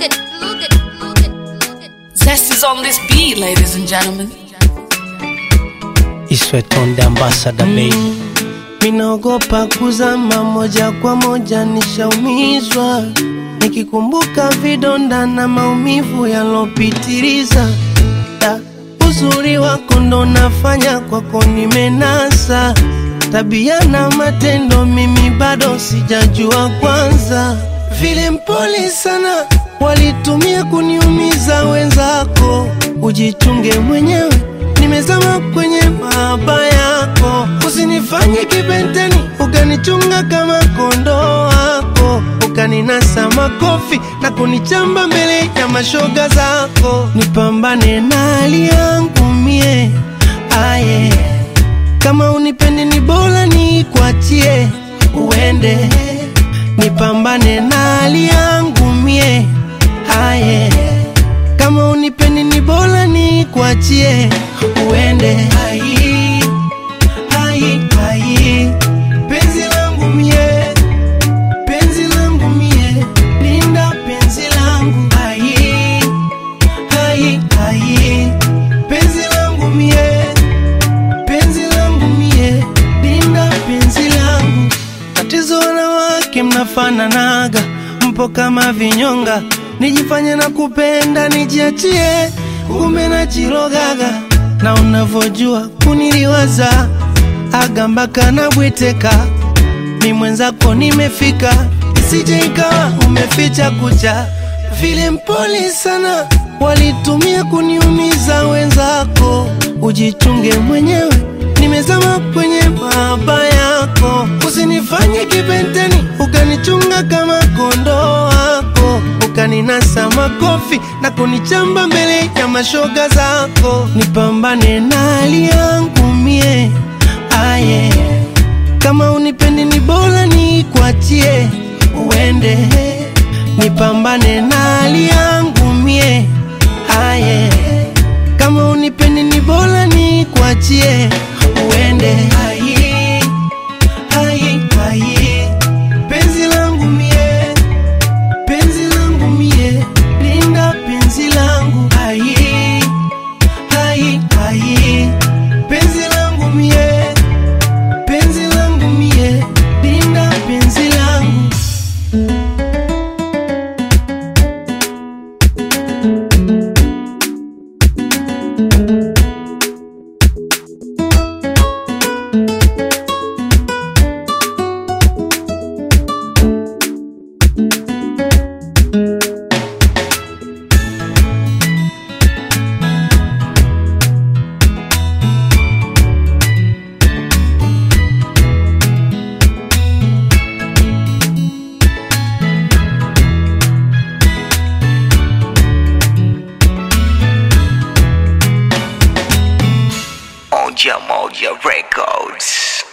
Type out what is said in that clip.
look at, look at, look at, look at. Zest is on this beat, ladies and gentlemen. Iswetonde ambassador baby Minaogopa kuzama moja kwa moja, nishaumizwa nikikumbuka vidonda na maumivu yalopitiliza. Da, Uzuri wako ndo nafanya kwako nimenasa, tabia na matendo mimi bado sijajua kwanza. Vile mpole sana walitumia kuniumiza wenzako, ujichunge mwenyewe nimezama kwenye mahaba yako, usinifanye kibenteni ukanichunga kama kondoo wako, ukaninasa makofi na kunichamba mbele ya mashoga zako. Nipambane na hali yangu mie, aye, kama unipendi ni bora nikuachie uende, nipambane na hali yangu mie, aye kama unipendi ni bora nikuachie uende. Ai, ai, ai, penzi langu mie, penzi langu mie, linda penzi langu. Ai, ai, ai, penzi langu mie, penzi langu mie, linda penzi langu. Tatizo wanawake mnafananaga, mpo kama vinyonga, nijifanye na kupenda nijiachie, kumbe najirogaga, na unavyojua kuniliwaza aga mpaka nabweteka, mi mwenzako nimefika, isije ikawa umeficha kucha, vile mpole sana walitumia kuniumiza wenzako, ujichunge mwenyewe nimezama kwenye mahaba yako, usinifanye kibenteni ukanichunga kama kondoo wako, ukaninasa makofi na kunichamba mbele ya mashoga zako. Nipambane na hali yangu mie, aye, kama unipendi ni bora nikuachie uende, nipambane na hali yangu mie, aye kama unipendi ni bora nikuachie uende. Ai, ai, ai, penzi langu mie, penzi langu mie, linda penzi langu. Ai, ai, ai, penzi langu mie, penzi langu mie, linda penzi langu. Moja Moja Records.